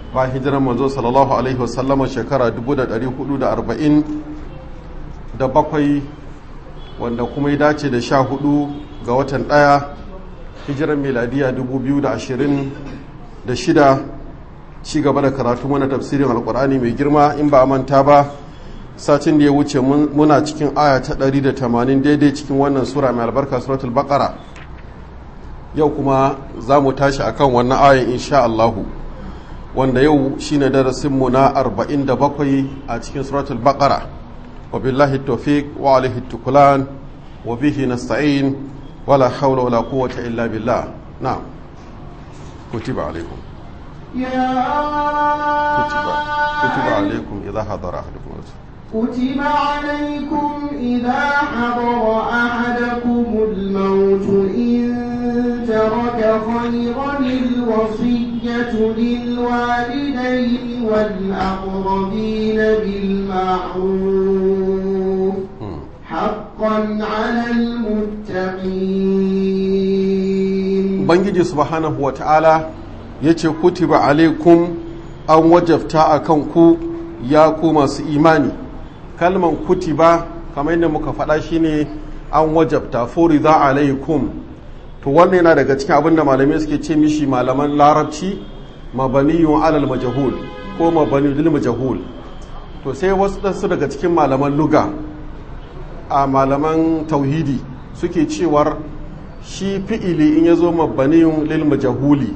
ba hijiran manzo sallallahu alaihi wasallama shekara 1440 da bakwai wanda kuma ya dace da sha hudu ga watan ɗaya hijiran miladiya 2026 ci gaba da karatu mana tafsirin alkur'ani mai girma in ba a manta ba satin da ya wuce muna cikin aya ta 180 daidai cikin wannan sura mai albarka suratul baqara yau kuma za mu tashi akan wannan ayan insha Allahu wanda yau shine darasinmu na 47 a cikin suratul baqara wa billahi tawfiq wa alaihi tukulan wa bihi nasta'in wala hawla wala quwwata illa billah na'am kutiba alaikum يا kutiba kutiba alaikum idha hadara ahadukum كتب عليكم إذا حضر أحدكم الموت إن ترك خيرا الوصية للوالدين والأقربين بالمعروف حقا على المتقين ubangiji subhanahu wa ta'ala ya ce kutiba alaikum an wajabta a kanku ya ku masu imani kalman kutiba kamar yadda muka faɗa shine an wajabta furiza alaikum to wannan yana daga cikin abin da malamai suke ce mishi malaman larabci mabaniyun alal majahul ko mabani lil majahul to sai wasu ɗansu daga cikin malaman luga a malaman tauhidi suke cewar shi fi'ili in ya zo mabaniyun lil majahuli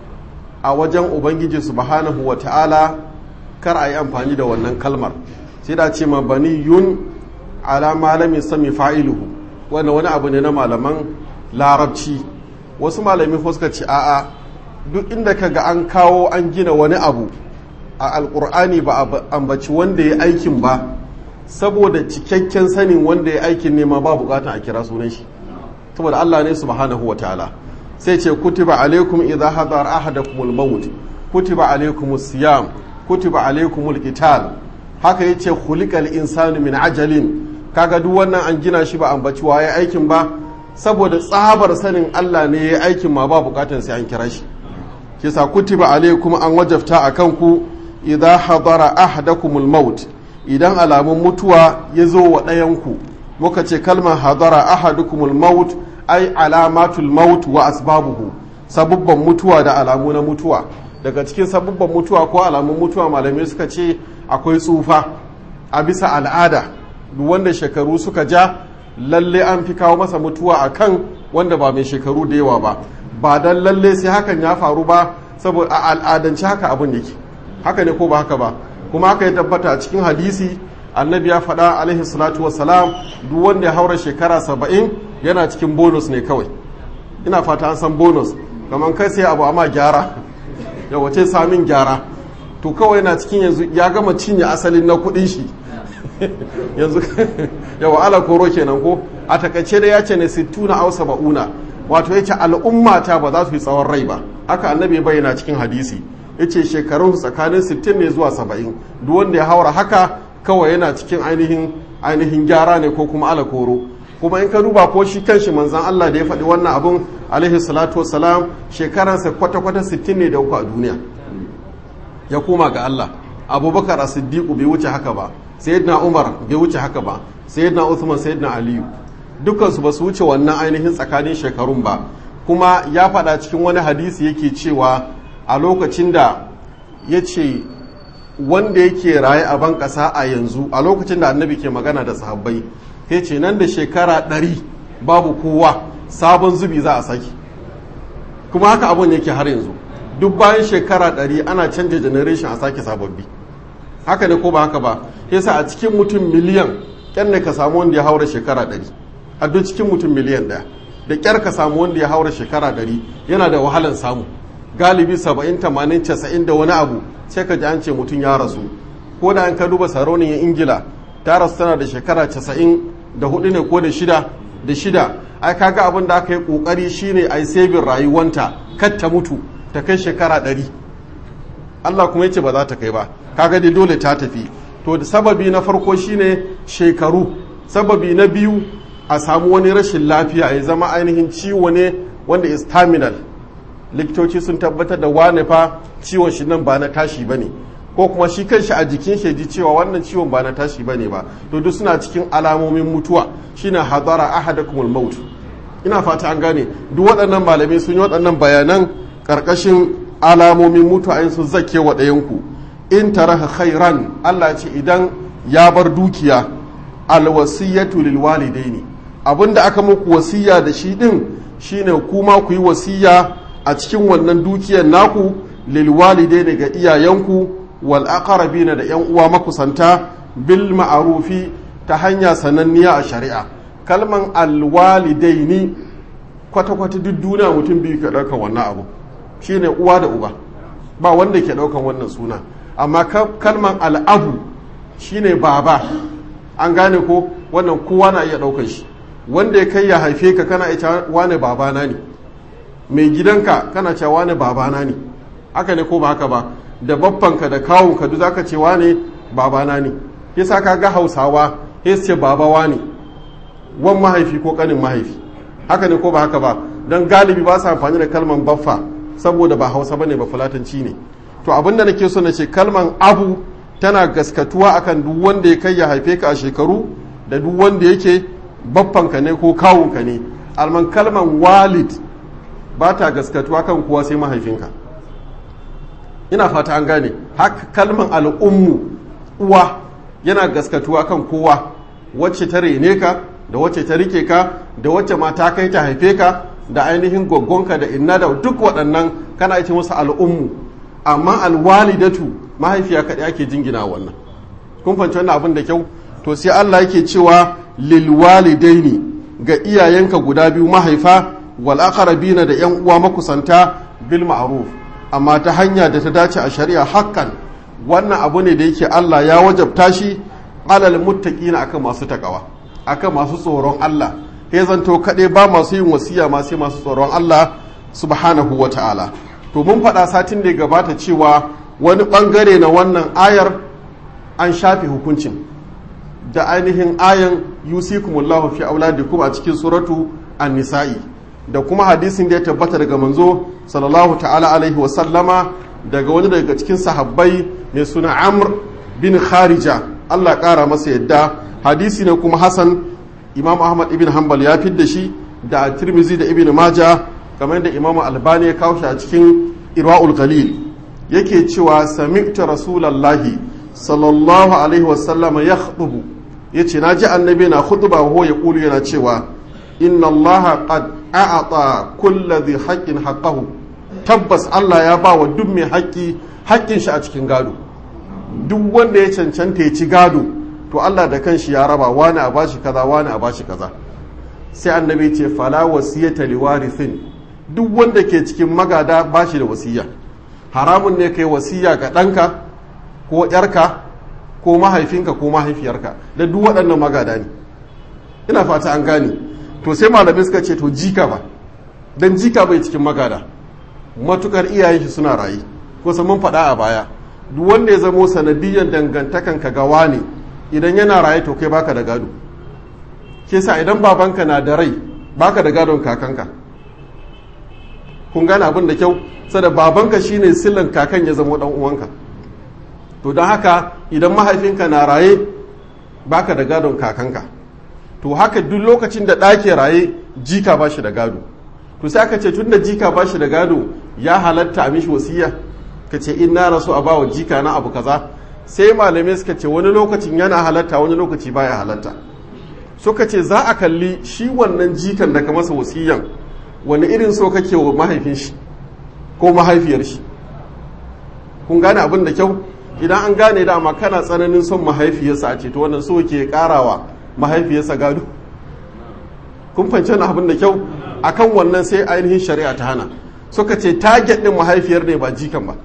a wajen ubangiji subhanahu wa ta'ala kar a yi amfani da wannan kalmar sai da ce mabaniyun ala malami sami fa'iluhu wanda wani abu ne na malaman larabci wasu malami suka ce a'a duk inda ka ga an kawo an gina wani abu a alkur'ani ba a ambaci wanda ya aikin ba saboda cikakken sanin wanda ya aikin ne ma ba bukatan a kira sunan shi saboda Allah ne subhanahu wa ta'ala sai ce kutiba alaikum idza hadara ahadakumul maut kutiba alaikumus siyam kutiba alaikumul qital haka yace khuliqal insanu min ajalin kaga duk wannan an gina shi ba ambaci waye aikin ba saboda tsabar sanin Allah ne ya aikin ma ba bukatan sai an kira shi kisa kutiba alaikum an wajafta akan ku idza hadara ahadakumul maut idan alamun mutuwa ya zo wa ɗayanku muka ce kalmar hadara ahadukumul maut ai alamatul maut wa asbabuhu sabubban mutuwa da alamu na mutuwa daga cikin sabubban mutuwa ko alamun mutuwa malamai suka ce akwai tsufa a bisa al'ada duk wanda shekaru suka ja lalle an fi kawo masa mutuwa a kan wanda ba mai shekaru da yawa ba ba dan lalle sai hakan ya faru ba saboda a al'adance haka abin yake haka ne ko ba haka ba kuma haka ya tabbata a cikin hadisi annabi ya faɗa alaihi salatu wassalam duk wanda ya haura shekara saba'in yana cikin bonus ne kawai ina fata an san bonus kamar kai sai abu amma gyara ya wace samin gyara to kawai yana cikin yanzu ya gama cinye asalin na kuɗin shi yanzu yawa ala koro kenan ko a takaice da ya ce ne sittuna au saba'una wato yace al'umma ta ba za su yi tsawon rai ba haka annabi ya bayyana cikin hadisi yace shekarun tsakanin 60 ne zuwa 70 duk wanda ya haura haka kawai yana cikin ainihin ainihin gyara ne ko kuma ala koro kuma in ka duba ko shi kanshi manzan Allah da ya faɗi wannan abun alaihi salatu wassalam shekaransa kwata-kwata 60 ne da uku a duniya ya koma ga Allah abubakar a siddiqu bai wuce haka ba sayyidina umar bai wuce haka ba sayyidina uthman sayyidina aliyu dukansu ba su wuce wannan ainihin tsakanin shekarun ba kuma ya faɗa cikin wani hadisi yake cewa a lokacin da ya ce wanda yake raye a ban ƙasa a yanzu a lokacin da annabi ke magana da sahabbai ya ce nan da shekara ɗari babu kowa sabon zubi za a saki kuma haka abun yake har yanzu duk bayan shekara ɗari ana canja generation a sake sababbi haka ne ko ba haka ba yasa a cikin mutum miliyan ƙyan ne ka samu wanda ya haura shekara ɗari a duk cikin mutum miliyan ɗaya da ƙyar ka samu wanda ya haura shekara ɗari yana da wahalan samu galibi saba'in tamanin casa'in da wani abu sai ka ji an ce mutum ya rasu ko da an ka duba sarauniyar ingila ta rasu tana da shekara casa'in da hudu ne ko da shida da shida ai kaga abin da aka yi kokari shine ai sabin rayuwanta kar ta mutu ta kai shekara ɗari Allah kuma yace ba za ta kai ba kaga dai dole ta tafi to da sababi na farko shine shekaru sababi na biyu a samu wani rashin lafiya ya zama ainihin ciwo ne wanda is terminal likitoci sun tabbatar da wane fa ciwon shi nan ba na tashi bane ko kuma shi kanshi a jikin shi ji cewa wannan ciwon ba na tashi bane ba to duk suna cikin alamomin mutuwa shine hadara ahadakumul maut ina fata an gane duk waɗannan malamai sun yi waɗannan bayanan ƙarƙashin alamomin mutuwa in sun zake wa ɗayanku in taraha khairan Allah ce idan ya bar dukiya alwasiyatu lil walidaini abinda aka muku wasiya da shi din shine kuma ku yi wasiya a cikin wannan dukiyar naku lil walidaini ga iyayenku wal aqrabina da yan uwa makusanta bil ma'rufi ta hanya sananniya a shari'a kalman alwalidaini kwata-kwata duk duniya mutum biyu ka ɗaukan wannan abu shine uwa da uba ba wanda ke ɗaukan wannan suna amma kalman al'abu shine baba an gane ko wannan kowa na iya ɗaukan shi wanda ya kai ya haife ka kana ita wane babana ne mai gidanka kana cewa wane babana ne haka ne ko ba haka ba da babbanka da kawunka duk zaka ce wane babana ne yasa ka ga hausawa ya ce babawa ne wan mahaifi ko kanin mahaifi haka ne ko ba haka ba don galibi ba su amfani da kalman baffa saboda ba hausa bane ba fulatanci ne to abin da nake so na ce kalman abu tana gaskatuwa akan duk wanda ya kai ya haife ka a shekaru da duk wanda yake baffanka ne ko kawunka ne alman kalman walid ba ta gaskatuwa kan kuwa sai mahaifinka ina fata an gane haka kalman al'ummu uwa yana gaskatuwa kan kowa wacce ta rene ka da wacce ta rike ka da wacce ma ta kai ta haife ka da ainihin gwaggonka da inna da duk waɗannan kana ita musu al'ummu amma alwalidatu mahaifiya kaɗai ake jingina wannan kun fahimci wannan abin da kyau to sai Allah yake cewa lil walidaini ga iyayenka guda biyu mahaifa wal aqrabina da yan uwa makusanta bil ma'ruf amma ta hanya da ta dace a shari'a hakkan wannan abu ne da yake Allah ya wajabta shi alal muttaqina akan masu takawa akan masu tsoron Allah ya zanto kaɗai ba masu yin wasiya ma sai masu tsoron Allah subhanahu wa ta'ala to mun faɗa satin da ya gabata cewa wani ɓangare na wannan ayar an shafe hukuncin da ainihin ayan yusikumullahu fi auladikum a cikin suratu an-nisa'i da kuma hadisin da ya tabbata daga manzo sallallahu ta'ala alaihi wa sallama daga wani daga cikin sahabbai mai suna amr bin kharija Allah ƙara masa yadda hadisi ne kuma hasan imam ahmad ibn hanbal ya fidda shi da tirmizi da ibn maja kamar yadda imam albani ya kawo shi a cikin irwa'ul qalil yake cewa sami'tu rasulallahi sallallahu alaihi wasallam ya khutubu yace naji annabi na khutba wa ya kulu yana cewa inna allaha qad a'ata kulli dhi haqqin haqqahu tabbas Allah ya ba wa duk mai haƙƙi haƙƙin shi a cikin gado duk wanda ya cancanta ya ci gado to Allah da kanshi ya raba wani a bashi kaza wani a bashi kaza sai annabi ce fala wasiyata liwarithin duk wanda ke cikin magada bashi da wasiya haramun ne kai wasiya ga ɗanka ko ƴarka ko mahaifinka ko mahaifiyarka da duk waɗannan magada ne ina fata an gane to sai malamai suka ce to jika ba dan jika bai cikin magada matukar iyayen shi suna rayu kusa mun faɗa a baya duk wanda ya zamo sanadiyyar dangantakanka ga wani idan yana raye to kai baka da gado ke sa idan babanka na da rai baka da gadon kakanka kun gane abin da kyau sada babanka shine sillan kakan ya zama dan uwanka to don haka idan mahaifinka na raye baka da gadon kakanka to haka duk lokacin da ɗake raye jika ba shi da gado to sai aka ce tun da jika ba shi da gado ya halatta a mishi wasiya ka ce in na rasu a bawa jika na abu kaza sai malamai suka ce wani lokacin yana halatta wani lokaci baya halatta suka ce za a kalli shi wannan jikan da ka masa wasiyan wani irin so kake wa mahaifin shi ko mahaifiyar shi kun gane abin da kyau idan an gane dama kana tsananin son mahaifiyarsa a ce to wannan so ke karawa mahaifiyarsa gado kun fahimci abin da kyau akan wannan sai ainihin shari'a ta hana suka ce target din mahaifiyar ne ba jikan ba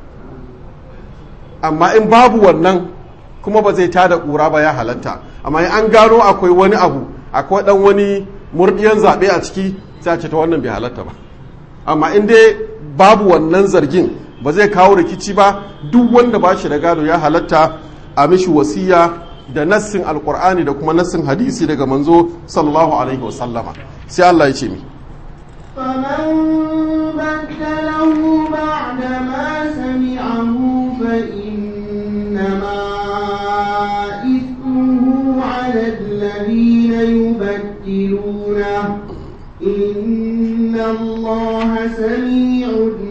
amma in babu wannan kuma ba zai tada ƙura ba ya halatta amma in an gano akwai wani abu akwai dan wani murdiyan zaɓe a ciki sai a ce ta wannan bai halatta ba amma in dai babu wannan zargin ba zai kawo rikici ba duk wanda ba shi da gado ya halatta a mishi wasiya da nassin alkur'ani da kuma nassin hadisi daga manzo sallallahu alaihi wasallama sai Allah ya ce mi فمن بدله بعد ما سمعه فإنما إثمه على الذين يبدلونه إن الله سميع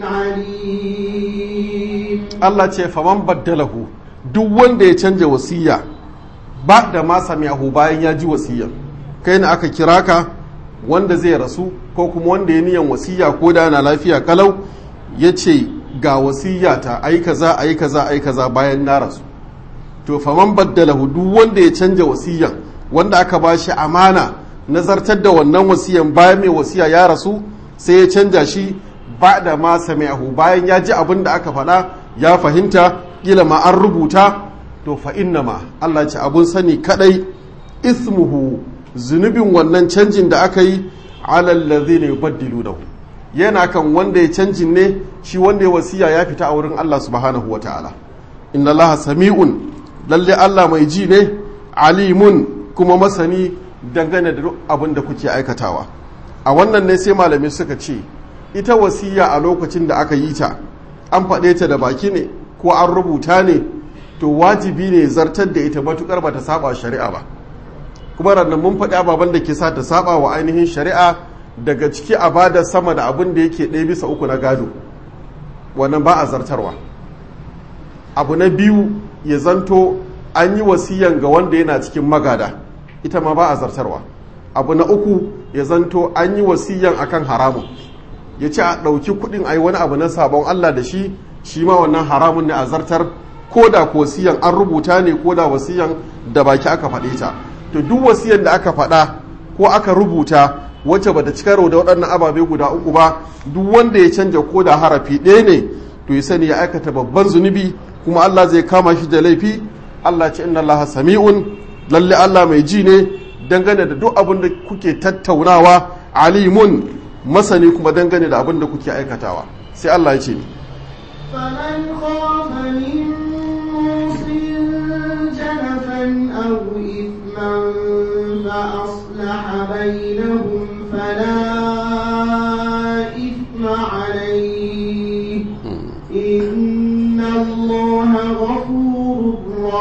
عليم Allah ce faman baddalahu duk wanda ya canja wasiya ba da ma sami'ahu bayan ya ji wasiyar kai ne aka kira ka wanda zai rasu ko kuma wanda ya niyan wasiya ko da na lafiya kalau ya ce ga wasiya ta ai kaza ai kaza ai kaza bayan na rasu to faman baddalahu duk wanda ya canja wasiyan wanda aka ba shi amana nazartar da wannan wasiyan bayan mai wasiya ya rasu sai ya canja shi ba da ma sami'ahu bayan ya ji abin da aka faɗa ya fahimta kila ma an rubuta to fa ma Allah ce abun sani kadai ismuhu zunubin wannan canjin da aka yi alal ladzina yubaddilunahu yana kan wanda ya canjin ne shi wanda ya wasiya ya fita a wurin Allah subhanahu wataala inna Allah sami'un lalle Allah mai ji ne alimun kuma masani dangane da duk abin da kuke aikatawa a wannan ne sai malamai suka ce ita wasiya a lokacin da aka yi ta an faɗe ta da baki ne ko an rubuta ne to wajibi ne zartar da ita matukar ba ta saba shari'a ba kuma rannan mun faɗi ababen da ke sa ta saba wa ainihin shari'a daga ciki a bada sama da abin da yake ɗaya bisa uku na gado wannan ba a zartarwa abu na biyu ya zanto an yi wasiyan ga wanda yana cikin magada ita ma ba a zartarwa abu na uku ya zanto an yi wasiyan akan haramun ya ce a ɗauki kuɗin a yi wani abu na sabon Allah da shi shi ma wannan haramun ne a zartar ko da ko wasiyan an rubuta ne ko da wasiyan da baki aka faɗe ta to duk wasiyan da aka faɗa ko aka rubuta wacce bata ci karo da waɗannan ababe guda uku ba duk wanda ya canja ko da harafi ɗaya ne to ya sani ya aikata babban zunubi kuma Allah zai kama shi da laifi Allah ce inna Allah sami'un lalle Allah mai ji ne dangane da duk abin da kuke tattaunawa alimun masani kuma dangane da abin da kuke aikatawa sai Allah ya ce ni فمن خاف من موص جنفا أو إثما فأصلح بينهم فلا إثم عليه إن الله غفور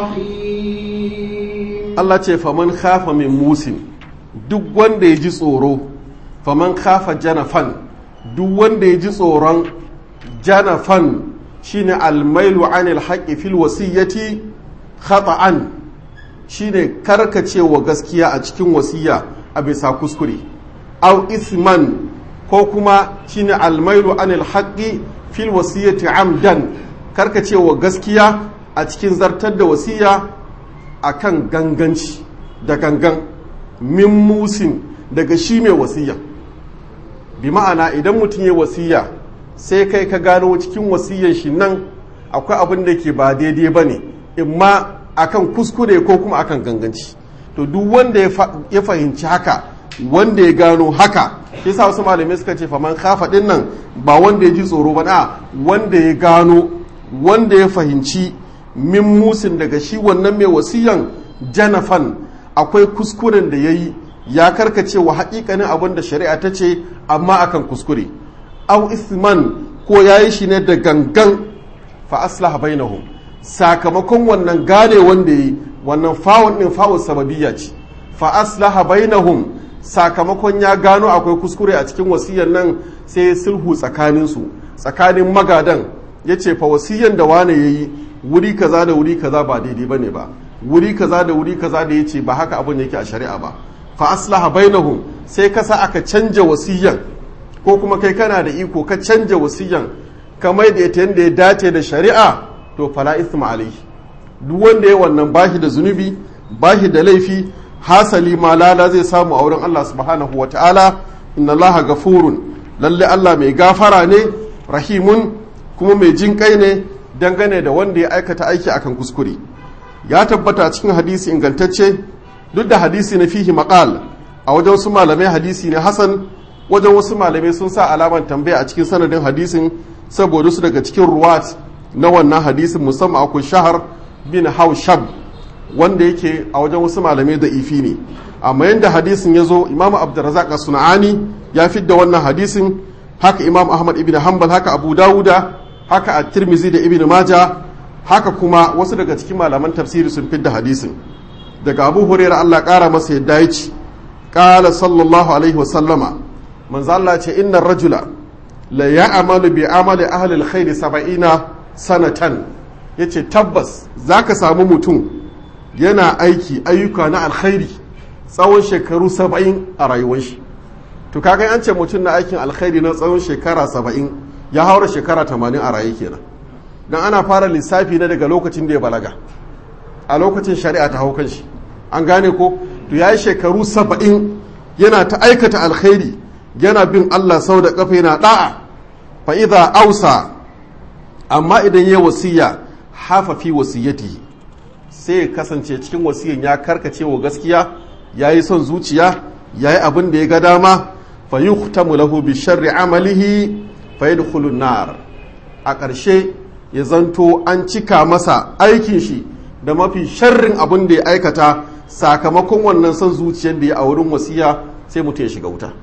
رحيم Allah ce faman khafa min musin duk wanda ya ji tsoro faman khafa janafan duk wanda ya ji tsoron janafan shine almailu anil haqqi fil wasiyyati khata'an shine karkacewa gaskiya a cikin wasiya a bisa kuskure aw isman ko kuma shine almailu anil haqqi fil wasiyyati amdan karkacewa gaskiya a cikin zartar da wasiya akan ganganci da gangan min musin daga shi mai wasiya bi ma'ana idan mutum ya wasiya sai kai ka gano cikin wasiyan shi nan akwai abin da ke ba daidai ba ne imma akan kuskure ko kuma akan ganganci to duk wanda ya fahimci haka wanda ya gano haka shi sa wasu malamai suka ce faman kafa din nan ba wanda ya ji tsoro ba na wanda ya gano wanda ya fahimci min musin daga shi wannan mai wasiyan janafan akwai kuskuren da ya yi ya karkace wa haƙiƙanin abin da shari'a ta ce amma akan kuskure au isman ko ya yi shi ne da gangan fa aslaha bainahum sakamakon wannan gane wanda yi wannan fawon din fawon sababiyya ce fa aslaha bainahum sakamakon ya gano akwai kuskure a cikin wasiyan nan sai sulhu tsakanin su tsakanin magadan ya ce fa wasiyan da wane yayi wuri kaza da wuri kaza ba daidai bane ba wuri kaza da wuri kaza da yace ba haka abin yake a shari'a ba fa aslaha bainahum sai kasa aka canja wasiyan ko kuma kai kana da iko ka canja wasiyan kamar da ita yadda ya dace da shari'a to fala isma alaihi duk wanda ya wannan bashi da zunubi bashi da laifi hasali ma lala zai samu a wurin Allah subhanahu wa ta'ala inna Allah gafurun lalle Allah mai gafara ne rahimun kuma mai jin kai ne dangane da wanda ya aikata aiki akan kuskure ya tabbata cikin hadisi ingantacce duk da hadisi na fihi maqal a wajen wasu malamai hadisi ne hasan wajen wasu malamai sun sa alaman tambaya a cikin sanadin hadisin saboda su daga cikin ruwat na wannan hadisin musamman akwai shahar bin haushab wanda yake a wajen wasu malamai da ifi ne amma yadda hadisin ya zo imamu abdurrazak suna'ani ya fidda wannan hadisin haka imam ahmad ibn hanbal haka abu dawuda haka a tirmizi da ibn maja haka kuma wasu daga cikin malaman tafsiri sun fidda hadisin daga abu hurairah Allah kara masa yadda ya ci qala sallallahu alaihi wa sallama manzo Allah ce inna rajula la ya'malu bi amali ahli alkhair 70 sanatan yace tabbas zaka samu mutum yana aiki ayyuka na alkhairi tsawon shekaru 70 a rayuwar shi to kaga an ce mutum na aikin alkhairi na tsawon shekara 70 ya haura shekara 80 a raye kenan dan ana fara lissafi na daga lokacin da ya balaga a lokacin shari'a ta hau kan shi an gane ko to ya yi shekaru saba'in yana ta aikata alkhairi yana bin Allah sau da kafa yana da'a fa idza ausa amma idan ya wasiya hafa fi wasiyatihi sai ya kasance cikin wasiyan ya karkace wa gaskiya yayi son zuciya yayi abin da ya ga dama fa yuhtamu lahu bi sharri amalihi fa yadkhulu nar a ƙarshe ya zanto an cika masa aikin shi da mafi sharrin abin da ya aikata sakamakon wannan son zuciyar da ya a wurin wasiya sai mutum ya shiga wuta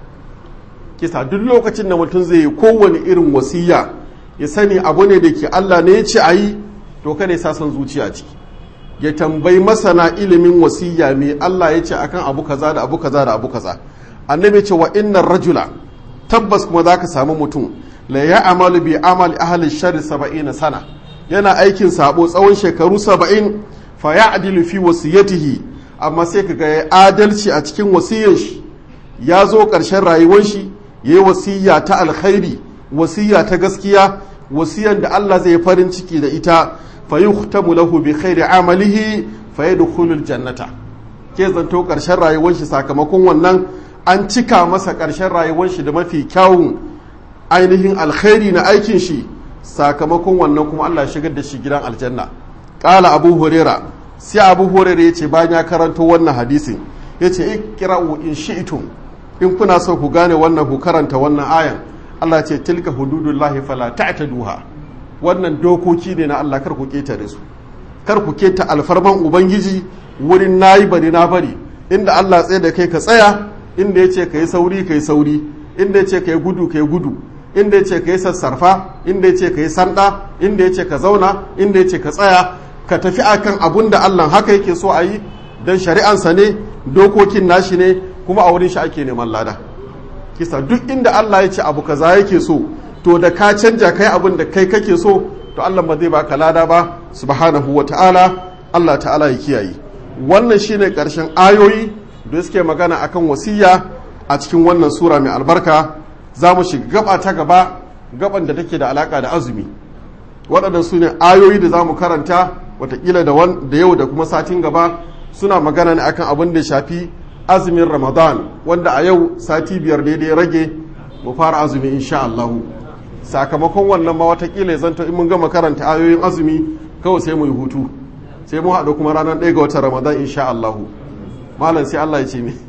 kisa duk lokacin da mutum zai yi kowane irin wasiya ya sani abu ne da ke Allah ne ya ce a yi to kada ya sa son zuciya ciki ya tambayi masana ilimin wasiya me Allah ya ce akan abu kaza da abu kaza da abu kaza annabi ce wa innar rajula tabbas kuma zaka samu mutum la ya amalu bi amali ahli sharri 70 sana yana aikin sabo tsawon shekaru 70 fa ya'dilu fi wasiyatihi amma sai kaga ya adalci a cikin wasiyar shi ya zo ƙarshen rayuwar shi yayi wasiya ta alkhairi wasiya ta gaskiya wasiyan da Allah zai farin ciki da ita fa yuhtamu lahu bi khairi amalihi fa yadkhulul jannata ke zanto ƙarshen rayuwar shi sakamakon wannan an cika masa ƙarshen rayuwar shi da mafi kyawun ainihin alkhairi na aikin shi sakamakon wannan kuma Allah shigar da shi gidan aljanna ƙala abu huraira sai abu huraira ya ce bayan ya karanto wannan hadisin ya ce ikra'u in shi'tum in kuna so ku gane wannan ku karanta wannan ayan Allah ce tilka hududullahi fala ta'taduha wannan dokoki ne na Allah kar ku ketare su kar ku keta alfarman ubangiji wurin nayi bari na bari inda Allah tsaye da kai ka tsaya inda ya ce ka yi sauri ka yi sauri inda ya ce ka yi gudu ka yi gudu inda ya ce ka yi sassarfa inda ya ce ka yi sanda inda ya ce ka zauna inda ya ce ka tsaya ka tafi akan abun da Allah haka yake so a yi don shari'ansa ne dokokin nashi ne kuma a wurin shi ake neman lada kisa duk inda Allah ya ce abu kaza yake so to da ka canja kai abin da kai kake so to Allah ba zai baka lada ba subhanahu wa ta'ala Allah ta'ala ya kiyaye wannan shine karshen ayoyi da suke magana akan wasiya a cikin wannan sura mai albarka za mu shiga gaba ta gaba gaban da take da alaka da azumi waɗannan su ne ayoyi da za mu karanta watakila da yau da kuma satin gaba suna magana ne akan abin da shafi azumin ramadan wanda a yau sati biyar daidai rage mu fara azumi insha Allahu sakamakon wannan ma watakila ya zanto in mun gama karanta ayoyin azumi kawai sai mu yi hutu sai mu haɗu kuma ranar ɗaya ga watan ramadan insha Allahu malam sai Allah ya ce mi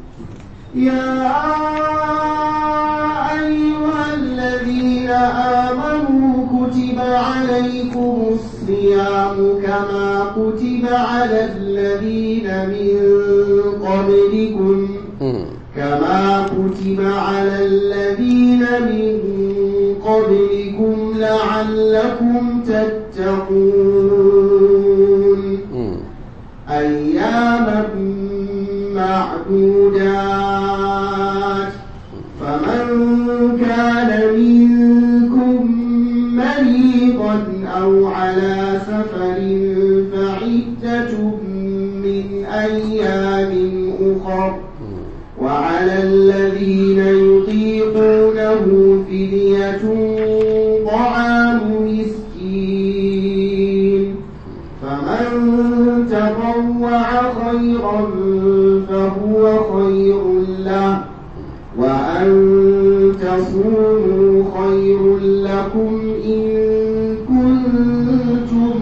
يا أيها الذين آمنوا كتب عليكم الصيام كما كتب على الذين من قبلكم كما كتب على الذين من قبلكم لعلكم تتقون أياما معدودات فمن كان منكم مريضا أو على سفر فعدة من أيام أخر وعلى الذين يطيقونه فدية طعام مسكين فمن تطوع خيرا فهو خير له وأن تصوموا خير لكم إن كنتم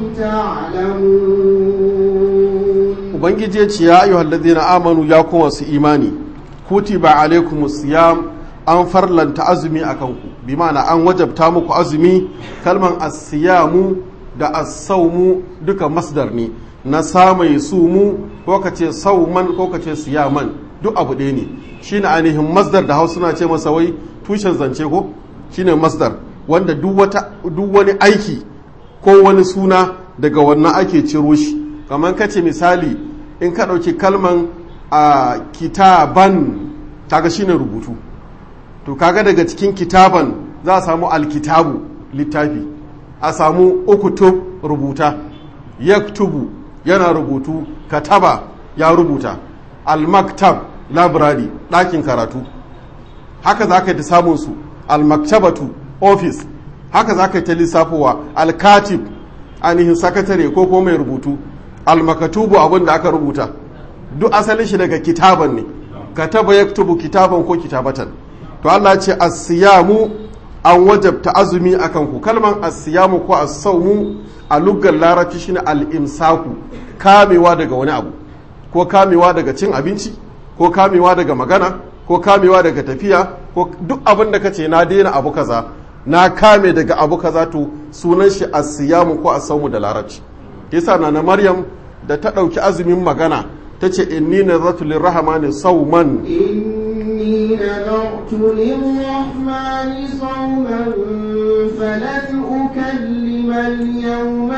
تعلمون ubangiji ya ce ya ayyuhal ladina amanu ya kuma su imani kutiba alaikumus siyam an farlanta azumi a kanku bi ma'ana an wajabta muku azumi kalman asiyamu da asaumu duka masdar ne na samai sumu ko ka ce sauman ko ka ce siyaman duk abu ɗaya ne shine ainihin masdar da hausa na ce masa wai tushen zance ko shine masdar wanda duk wani aiki ko wani suna daga wannan ake ciro shi kamar kace misali in ka ɗauki kalman a kitaban kaga shine rubutu to kaga daga cikin kitaban za a samu alkitabu littafi a samu ukutub rubuta yaktubu yana rubutu kataba ya rubuta almaktab library ɗakin karatu haka za ka yi ta samun su almaktabatu office haka za ka yi ta lissafowa alkatib ainihin sakatare ko ko mai rubutu almakatubu abin da aka rubuta duk asalin shi daga kitaban ne kataba yaktubu kitaban ko kitabatan to Allah ce asiyamu an wajabta azumi akan ku kalman asiyamu ko as-sawmu a luggar larabci shine al-imsaku kamewa daga wani abu ko kamewa daga cin abinci ko kamewa daga magana ko kamewa daga tafiya ko duk abin da kace na daina abu kaza na kame daga abu kaza to sunan shi asiyamu ko as-sawmu da larabci yasa na maryam da ta dauki azumin magana tace inni nazartu lirrahmani sawman إني نذرت للرحمن صوما فلن أكلم اليوم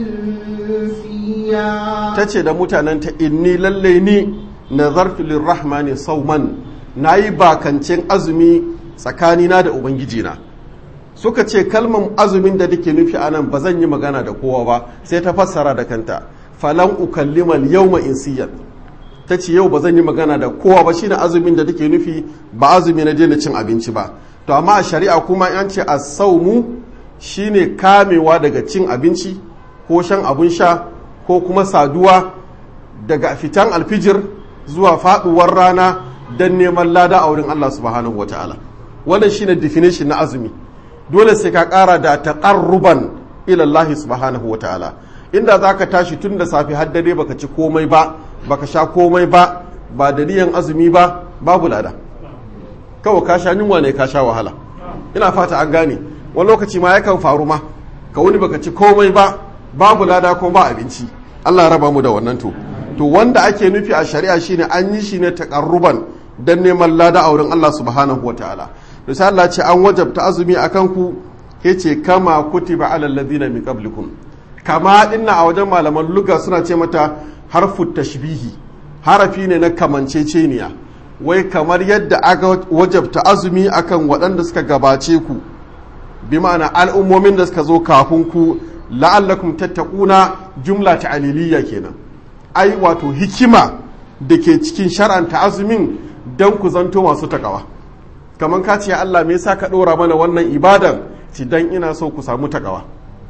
إنسيا ta ce da mutanenta inni lalle ni nazartu lirrahmani sauman na yi bakancin azumi tsakanina da ubangijina suka ce kalman azumin da take nufi a nan ba zan yi magana da kowa ba sai ta fassara da kanta falan ukallimal yawma insiyan ta ce yau ba zan yi magana da kowa ba shine azumin da take nufi ba azumi na daina cin abinci ba to amma a shari'a kuma an ce as-saumu shine kamewa daga cin abinci ko shan abun sha ko kuma saduwa daga fitan alfijir zuwa faduwar rana don neman lada a wurin Allah subhanahu wa ta'ala wannan shine definition na azumi dole sai ka kara da taqarruban ila Allah subhanahu wa ta'ala inda zaka tashi tun da safe har dare baka ci komai ba baka sha komai ba ba da niyan azumi ba babu lada kawai ka sha yunwa ne ka sha wahala ina fata an gane wani lokaci ma yakan faru ma ka wuni baka ci komai ba babu lada ko ba abinci Allah ya raba mu da wannan to to wanda ake nufi a shari'a shine an yi shi ne takarruban dan neman lada a wurin Allah subhanahu wataala to sai Allah ce an wajabta azumi akan ku yace kama kutiba alal ladina min qablikum kama dinna a wajen malaman luga suna ce mata harfu tashbihi harafi ne na kamanceceniya wai kamar yadda aka wajabta azumi akan waɗanda suka gabace ku bi ma'ana al'ummomin da suka zo kafin ku la'allakum tattaquna jumla ta'aliliya kenan ai wato hikima da ke cikin shar'anta azumin dan ku zanto masu takawa kamar ka ce Allah me yasa ka ɗora mana wannan ibadan ci dan ina so ku samu takawa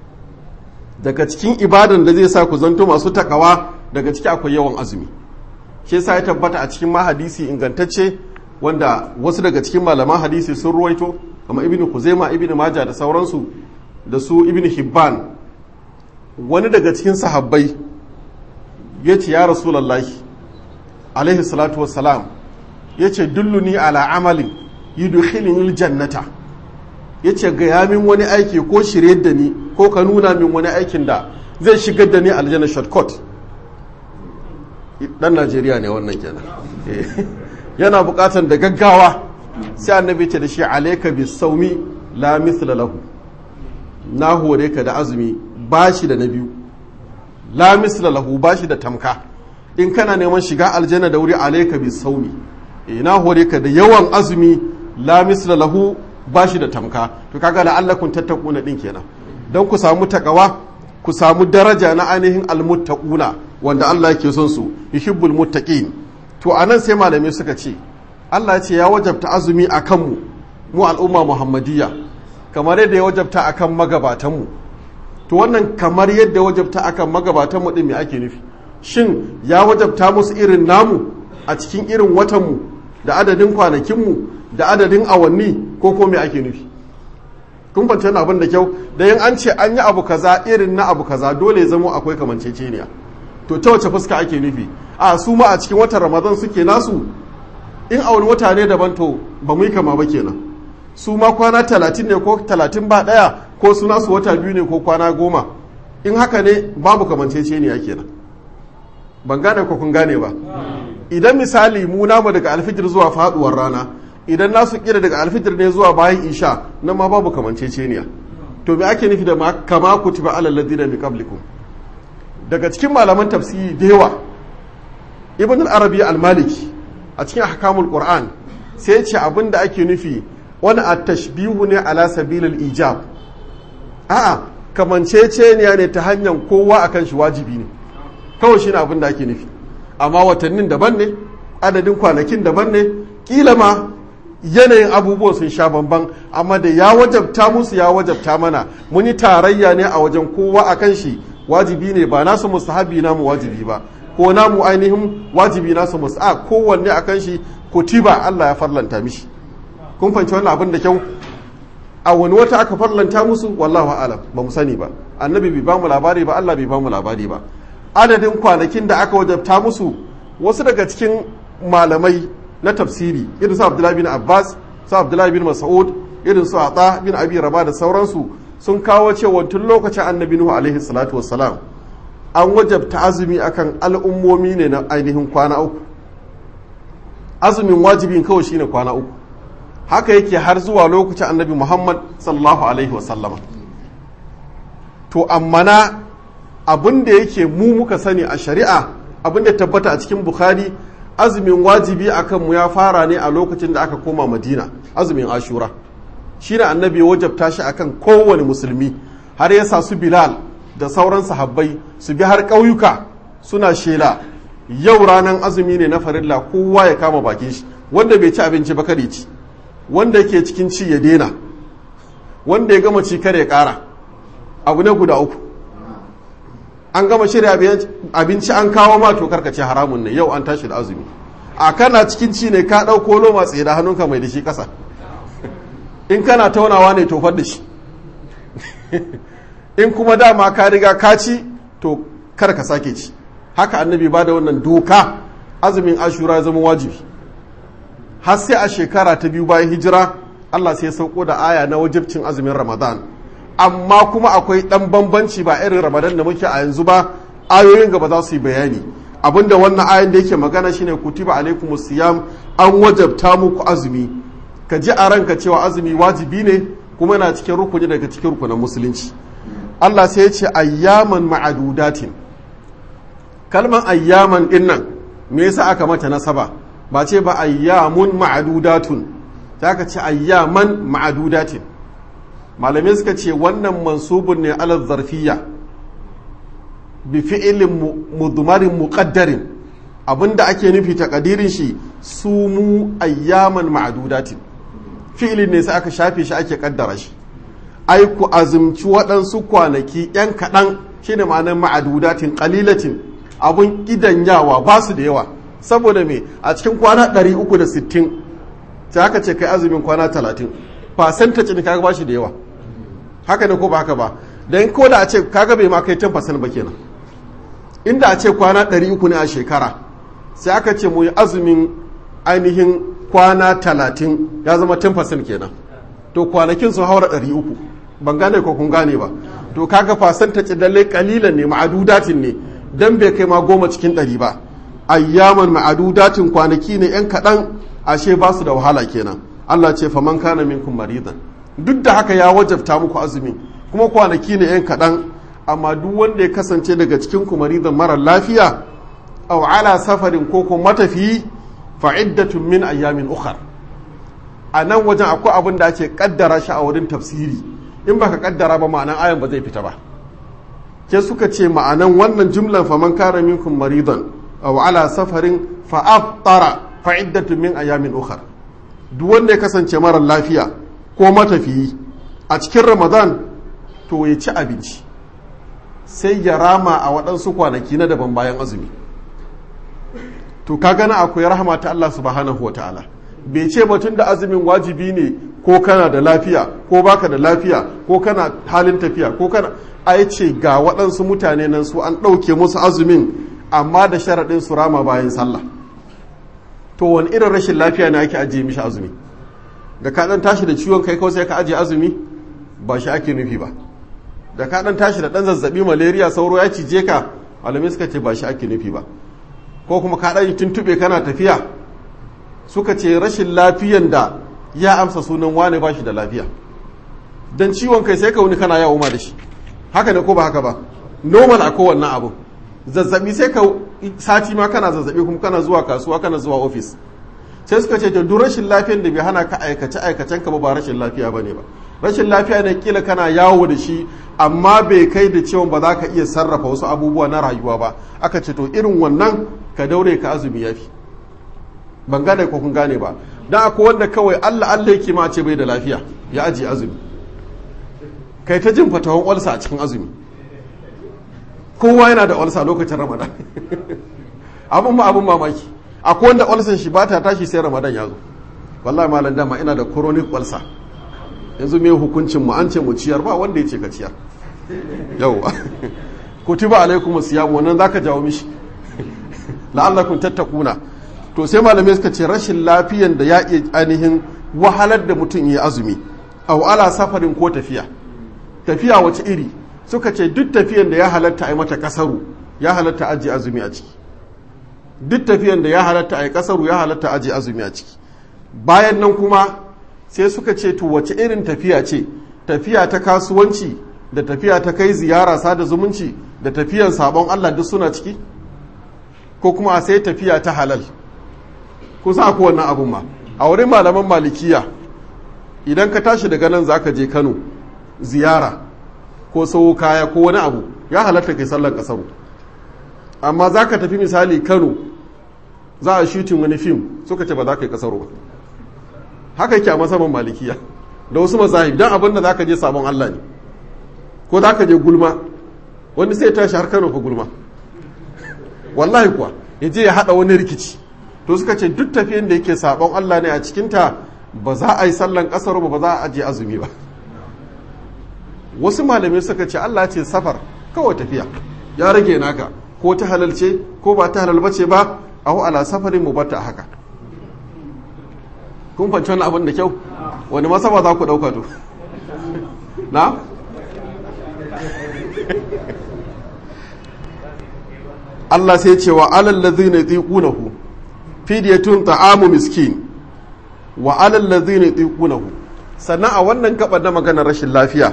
daga cikin ibadan da zai sa ku zanto masu takawa daga ciki akwai yawan azumi shi yasa ya tabbata a cikin mahadisi ingantacce wanda wasu daga cikin malaman hadisi sun ruwaito kamar ibnu kuzaima ibnu maja da sauransu da su ibnu hibban wani daga cikin sahabbai ya ce ya rasulallahi alaihi salatu wassalam ya ce dulluni ala amalin yudkhilni jannata ya ce gaya min wani aiki ko shirye da ni ko ka nuna min wani aikin da zai shigar da ni aljanna shortcut dan najeriya ne wannan kenan yana bukatan da gaggawa sai annabi ce da shi alayka bis saumi la mithla lahu na hore ka da azumi bashi da na biyu la misla lahu bashi da tamka in kana neman shiga aljanna da wuri alayka bis saumi na hore ka da yawan azumi la misla lahu bashi da tamka to kaga la'allakum tattaquna din kenan dan ku samu takawa ku samu daraja na ainihin almuttaquna wanda Allah yake son su yuhibbul muttaqin to anan sai malamai suka ce Allah ya ce ya wajabta azumi akan mu mu al'umma muhammadiyya kamar yadda ya wajabta akan magabatan mu to wannan kamar yadda wajabta akan magabatan mu din me ake nufi shin ya wajabta musu irin namu a cikin irin watan mu da adadin kwanakin mu da adadin awanni ko ko me ake nufi kun fahimci wannan abin da kyau da yin an ce an yi abu kaza irin na abu kaza dole ya zamo akwai kamanceceniya to ta wace fuska ake nufi a su ma a cikin watan ramadan suke nasu in a wani wata ne daban to ba mu yi kama ba kenan su ma kwana talatin ne ko talatin ba ɗaya ko su nasu wata biyu ne ko kwana goma in haka ne babu kamanceceniya kenan ban gane ko kun gane ba idan misali mu namu daga alfijir zuwa faduwar rana idan nasu kira daga alfitir ne zuwa bayan isha nan ma babu kamanceceniya to me ake nufi da kama kutiba alal ladina min qablikum daga cikin malaman tafsiri da yawa ibn al-arabi al-maliki a cikin ahkamul qur'an sai ya ce abinda ake nufi wani at-tashbihu ne ala sabilil ijab a'a kamanceceniya ne ta hanyar kowa akan shi wajibi ne kawai shine abinda ake nufi amma watannin daban ne adadin kwanakin daban ne kila ma yanayin abubuwan sun sha bamban amma da ya wajabta musu ya wajabta mana mun yi tarayya ne a wajen kowa a kan shi wajibi ne ba nasu mustahabi namu wajibi ba ko namu ainihin wajibi nasu musta kowanne a kan shi kutiba Allah ya farlanta mishi kun fahimci wannan abin da kyau a wani wata aka farlanta musu wallahu alam ba mu sani ba annabi bai bamu labari ba Allah bai bamu labari ba adadin kwanakin da aka wajabta musu wasu daga cikin malamai na tafsiri irin su abdullahi bin abbas su abdullahi bin mas'ud irin su ata bin abi raba da sauransu sun kawo cewa tun lokacin annabi nuhu alaihi salatu wassalam an wajabta azumi akan al'ummomi ne na ainihin kwana uku azumin wajibin kawai shine kwana uku haka yake har zuwa lokacin annabi muhammad sallallahu alaihi wasallama to amma na abin da yake mu muka sani a shari'a abin da tabbata a cikin bukhari azumin wajibi a kanmu ya fara ne a lokacin da aka koma madina azumin ashura shi ne annabi ya wajabta shi akan kowane musulmi har ya sa su bilal da sauran sahabbai su bi har ƙauyuka suna shela yau ranar azumi ne na farilla kowa ya kama bakin shi wanda bai ci abinci ba kare ci wanda yake cikin ci ya dena wanda ya gama ci kare ƙara abu ne guda uku an gama shirya abinci an kawo ma to karkace haramun ne yau an tashi da azumi a kana cikin ci ne ka ɗauko loma tsaye da hannunka mai da shi ƙasa in kana taunawa ne tofar da shi in kuma dama ka riga ka ci to kar ka sake ci haka annabi ba da wannan doka azumin ashura ya zama wajibi har sai a shekara ta biyu bayan hijira Allah sai ya sauko da aya na wajibcin azumin ramadan amma kuma akwai ɗan bambanci ba irin ramadan da muke a yanzu ba ayoyin gaba za su yi bayani abinda wannan ayan da yake magana shine kutiba alaikum siyam an wajabta muku azumi ka ji a ranka cewa azumi wajibi ne kuma yana cikin rukuni daga cikin rukunin musulunci Allah sai ya ce ayyaman ma'adudatin kalman ayyaman dinnan me yasa aka mata nasaba ba ce ba ayyamun ma'adudatun ta ka ce ayyaman ma'adudatin malamai suka ce wannan mansubun ne alal zarfiya bi fi'ilin mudmarin muqaddarin abinda ake nufi takadirin shi su mu ayyaman ma'adudatin fi'ilin ne sai aka shafe shi ake kaddara shi ai ku azumci waɗansu kwanaki yan kaɗan shine ma'anar ma'adudatin qalilatin abun yawa ba su da yawa saboda me a cikin kwana 360 sai aka ce kai azumin kwana 30 percentage ne kaga ba shi da yawa haka ne ko ba haka ba dan ko da a ce kaga bai ma kai 10% ba kenan inda a ce kwana 300 ne a shekara sai aka ce mu yi azumin ainihin kwana 30 ya zama 10% kenan to kwanakin sun haura 300 ban gane ko kun gane ba to kaga percentage dalle kalilan ne ma'adudatin ne dan bai kai ma goma cikin ɗari ba ayyaman ma'adudatin kwanaki ne yan kaɗan ashe ba su da wahala kenan Allah ce faman kana minkum maridan duk da haka ya wajabta muku azumi kuma kwanaki ne yan kaɗan amma duk wanda ya kasance daga cikin ku maridan mara lafiya aw ala safarin ko ko matafiyi fa iddatun min ayyamin ukhar a nan wajen akwai abin da ake kaddara shi a wurin tafsiri in baka kaddara ba ma'anan ayan ba zai fita ba ke suka ce ma'anan wannan jumlan faman kara minkum maridan aw ala safarin fa aftara fa iddatu min ayamin ukhar duk wanda ya kasance mara lafiya ko matafiyi a cikin ramadan to ya ci abinci sai ya rama a waɗansu kwanaki na daban bayan azumi to ka gana akwai rahama ta Allah subhanahu wa ta'ala bai ce batun da azumin wajibi ne ko kana da lafiya ko baka da lafiya ko kana halin tafiya ko kana ai ce ga waɗansu mutane nan su an ɗauke musu azumin amma da sharaɗin su rama bayan sallah to wani irin rashin lafiya ne ake ajiye mishi azumi da ka ɗan tashi da ciwon kai kawai sai ka ajiye azumi ba shi ake nufi ba da ka ɗan tashi da ɗan zazzabi malaria sauro ya cije ka malamai suka ce ba shi ake nufi ba ko kuma ka ɗan tuntuɓe kana tafiya suka ce rashin lafiyan da ya amsa sunan wane ba shi da lafiya don ciwon kai sai ka wuni kana yawo ma da shi haka ne ko ba haka ba normal a kowanne abu zazzabi sai ka sati ma kana zazzabi kuma kana zuwa kasuwa kana zuwa ofis sai suka ce to duk rashin lafiyan da bai hana ka aikace aikacen ka ba ba rashin lafiya bane ba rashin lafiya ne kila kana yawo da shi amma bai kai da cewa ba za ka iya sarrafa wasu abubuwa na rayuwa ba aka ce to irin wannan ka daure ka azumi yafi ban gane ko kun gane ba dan akwai wanda kawai Allah Allah yake ma ce bai da lafiya ya aji azumi kai ta jin fatawan olsa a cikin azumi kowa yana da olsa lokacin ramadan abin ma abin mamaki akwai wanda olsan shi ba ta tashi sai ramadan ya zo wallahi malam dama ina da chronic olsa yanzu me hukuncin mu an ce mu ciyar ba wanda ya ce ka ciyar yauwa kutiba alaikum siyam wannan zaka jawo mishi la'allakum tattakuna to sai malamai suka ce rashin lafiyan da ya iya ainihin wahalar da mutum ya azumi au ala safarin ko tafiya tafiya wace iri suka ce duk tafiyan da ya halatta a yi mata kasaru ya halatta aji azumi a ciki duk tafiyan da ya halatta a yi kasaru ya halatta aji azumi a ciki bayan nan kuma sai suka ce to wace irin tafiya ce tafiya ta kasuwanci da tafiya ta kai ziyara sada zumunci da tafiyan sabon Allah duk suna ciki ko kuma a sai tafiya ta halal kusa ko wannan abun ma a wurin malaman malikiya idan ka tashi daga nan zaka je Kano ziyara ko sau kaya ko wani abu ya halatta kai sallar kasaru amma za ka tafi misali kano za a shutin wani fim suka ce ba za ka yi kasaru ba haka yake a masaman malikiya da wasu mazahib don abin da za ka je sabon allah ne ko za ka je gulma wani sai tashi har kano fa gulma wallahi kuwa ya je ya haɗa wani rikici to suka ce duk tafiyan da yake sabon allah ne a cikinta ba za a yi sallan kasaru ba ba za a ajiye azumi ba wasu malamai suka ce Allah ce safar kawai tafiya ya rage naka ko ta halalce ko ba ta halal bace ba a ala safarin mu bata haka kun fanci wani abin da kyau wani masaba za ku ɗauka to na Allah sai ce wa alal ladhina yutiqunahu fidyatun ta'amu miskin wa alal ladhina yutiqunahu sannan a wannan gaba na maganar rashin lafiya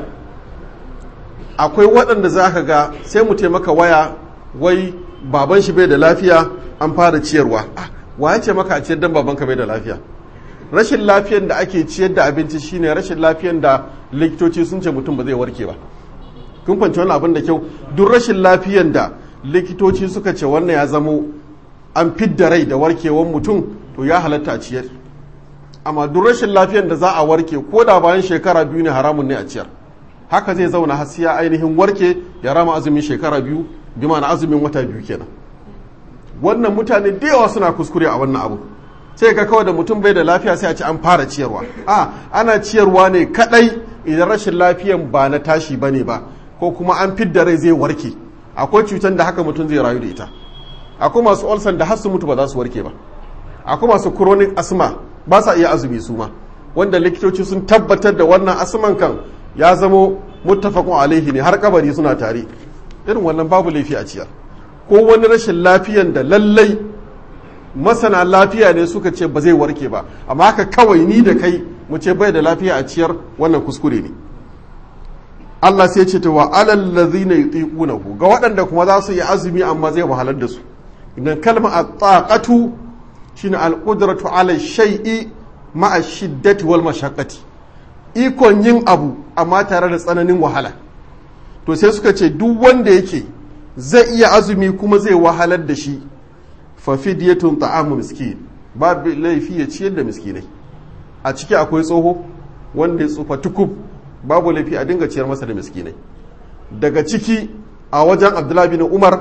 akwai waɗanda za ka ga sai mu taimaka waya wai baban shi bai da lafiya an fara ciyarwa wa ya ce maka a ciyar dan babanka bai da lafiya rashin lafiyan da ake ciyar da abinci shine rashin lafiyan da likitoci sun ce mutum ba zai warke ba kun fanci wani abin da kyau duk rashin lafiyan da likitoci suka ce wannan ya zamo an fidda rai da warkewan mutum to ya halatta a ciyar amma duk rashin lafiyan da za a warke ko da bayan shekara biyu ne haramun ne a ciyar haka zai zauna har ya ainihin warke ya rama azumin shekara biyu bi ma'ana azumin wata biyu kenan wannan mutane da yawa suna kuskure a wannan abu sai ka kawai da mutum bai da lafiya sai a ce an fara ciyarwa a ana ciyarwa ne kadai idan rashin lafiyan ba na tashi bane ba ko kuma an fidda rai zai warke akwai cutar da haka mutum zai rayu da ita akwai masu olsan da har su mutu ba za su warke ba akwai masu chronic asma ba sa iya azumi su ma wanda likitoci sun tabbatar da wannan asman kan ya zamo muttafaqun alaihi ne har kabari suna tare irin wannan babu laifi a ciyar ko wani rashin lafiyan da lallai masana lafiya ne suka ce ba zai warke ba amma haka kawai ni da kai mu ce bai da lafiya a ciyar wannan kuskure ne Allah sai ce ta wa alal ladzina yutiqunahu ga waɗanda kuma za su yi azumi amma zai wahalar da su idan kalma at-taqatu shine al-qudratu ala shay'i ma'a shiddati wal mashaqqati ikon yin abu amma tare da tsananin wahala to sai suka ce duk wanda yake zai iya azumi kuma zai wahalar da shi fa fidyatun ta'amu miskin babu laifi ya ciyar da miskinai a ciki akwai tsoho wanda ya tsufa tukub babu laifi a dinga ciyar masa da miskinai daga ciki a wajen abdullahi bin umar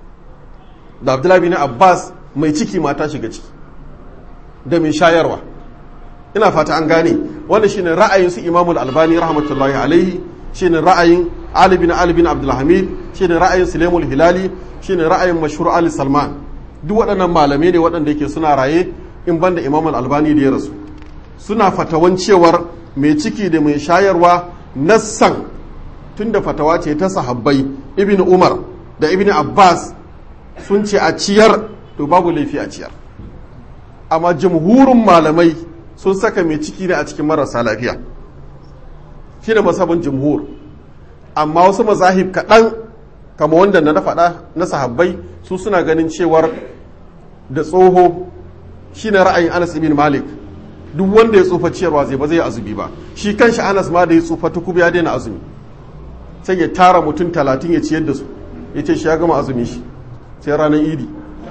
da abdullahi bin abbas mai ciki mata shiga ciki da mai shayarwa ina fata an gane wanda shine ra'ayin su imamul albani rahmatullahi alaihi shine ra'ayin ali bin ali bin abdulhamid shine ra'ayin sulaimul hilali shine ra'ayin mashhur ali salman duk waɗannan malamai ne waɗanda yake suna raye in banda imamul albani da ya rasu suna fatawan cewar mai ciki da mai shayarwa nassan tunda fatawa ce ta sahabbai ibn umar da ibn abbas sun ce a ciyar to babu laifi a ciyar amma jamhurin malamai sun saka mai ciki ne a cikin marasa lafiya shi ne masabin jamhur amma wasu mazahib kaɗan kama wanda na faɗa na sahabbai su suna ganin cewar da tsoho shi ne ra'ayin anas ibn malik duk wanda ya tsufa ciyarwa zai ba zai azumi ba shi kanshi anas ma da ya tsufa tukub ya daina azumi sai ya tara mutum talatin ya ciyar da su ya ce shi ya gama azumi shi sai ranar idi